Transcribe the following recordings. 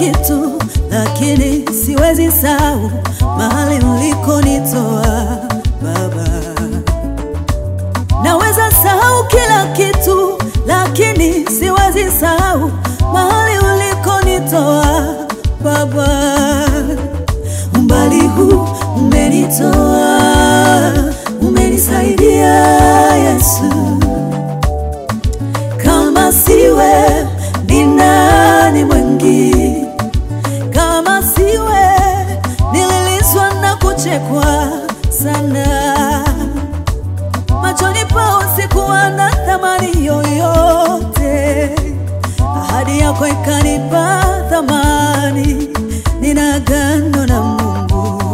kitu, lakini siwezi sahau mahali ulikonitoa Baba. Naweza sahau kila kitu, lakini siwezi sahau mahali ulikonitoa Baba. Umbali huu umenitoa, umenisaidia Yesu. Kama siwe ni nani mwingine? Kama siwe nililizwa na kuchekwa sana machoni pao sikuwa na thamani yoyote, ahadi yako ikanipa thamani. Nina agano na Mungu,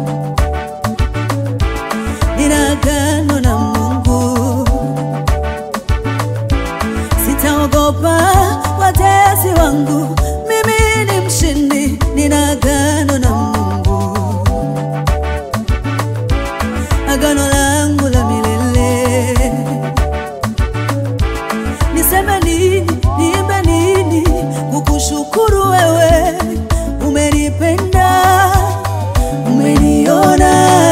nina agano na Mungu, sitaogopa watesi wangu, mimi ni mshindi. Nina agano na Mungu, agano langu la milele. Niseme nini, niimbe nini, kukushukuru wewe, umenipenda, umeniona.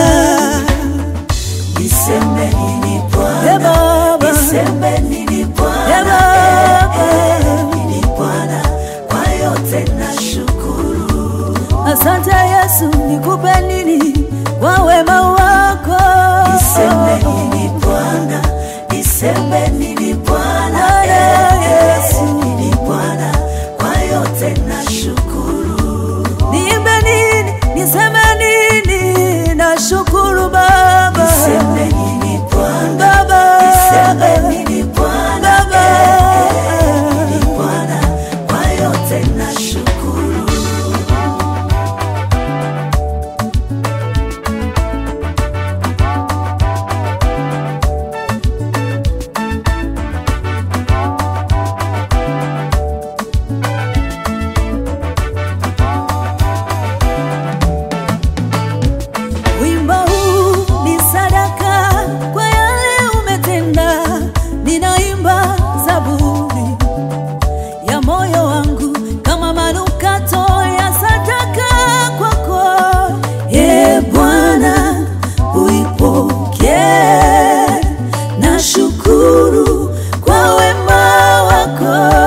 Niseme nini Ee Bwana, Baba, niseme nini Ee Bwana, Baba, nini Bwana, kwa yote nashukuru. asante Yesu, nikupe nini kwa wema wako? Niseme nini Bwana, niseme nini Bwana, Bwana Yesu. nini Bwana, kwa yote nashukuru. Niimbe nini, niseme nini, nashukuru Baba, Niseme nini Bwana, Baba, niseme nini Bwana, Baba. nini Bwana, kwa yote nashukuru. Wimbo huu ni sadaka kwa yale umetenda, ninaimba zaburi ya moyo wangu kama manukato ya sadaka kwako. Ye Bwana, uipokee, nashukuru kwa wema wako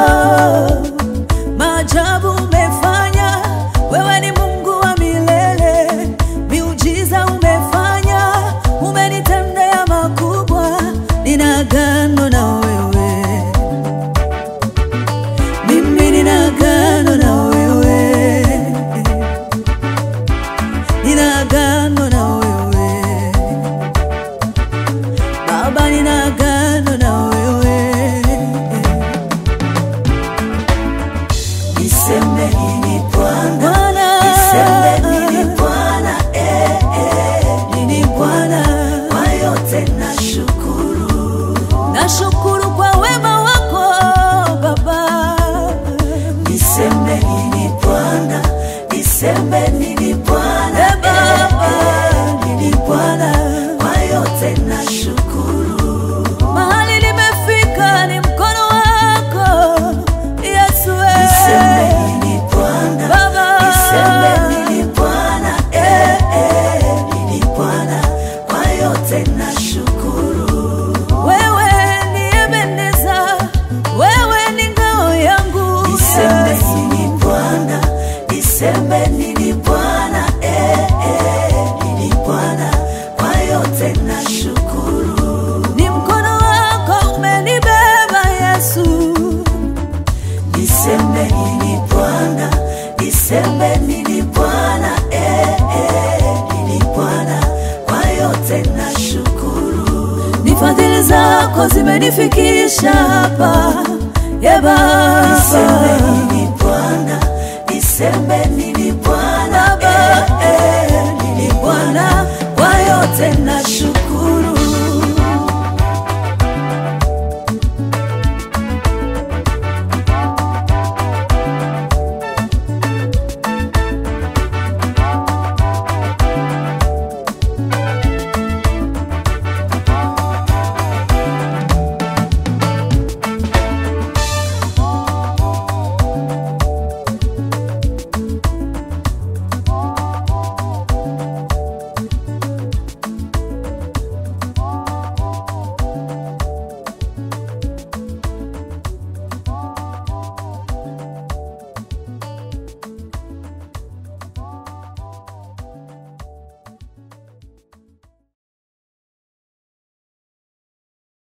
maajabu umefanya, wewe ni Mungu wa milele. Miujiza umefanya, umenitendea makubwa. Nina agano na wewe, mimi nina agano na wewe, nina agano na wewe Baba, nina agano na wewe Niseme nini Bwana, Bwana, niseme nini Bwana, eh, eh, nini Bwana, kwa yote nashukuru. nashukuru kwa wema wako Baba. Niseme nini Bwana, niseme nini Bwana, Eh, Baba. eh, eh, nini Bwana, kwa yote nashukuru. Mahali nimefika ni mkono wako Yesu, eh. Niseme nini Bwana, Baba. niseme nini Bwana, eh, eh, nini Bwana, kwa yote nashukuru. Wewe ni Ebeneza, wewe ni ngao yangu Niseme Yesu. nini Bwana, niseme nini Bwana, eh, eh, nini Bwana, kwa yote nashukuru. Ni mkono wako umenibeba Yesu, Niseme nini Bwana, niseme nini Bwana, eh, eh, nini Bwana, kwa yote nashukuru. ni fadhili zako zimenifikisha hapa ye Niseme Baba. nini Bwana, niseme nini Bwana, Baba, eh, eh, nini Bwana, kwa yote nashukuru.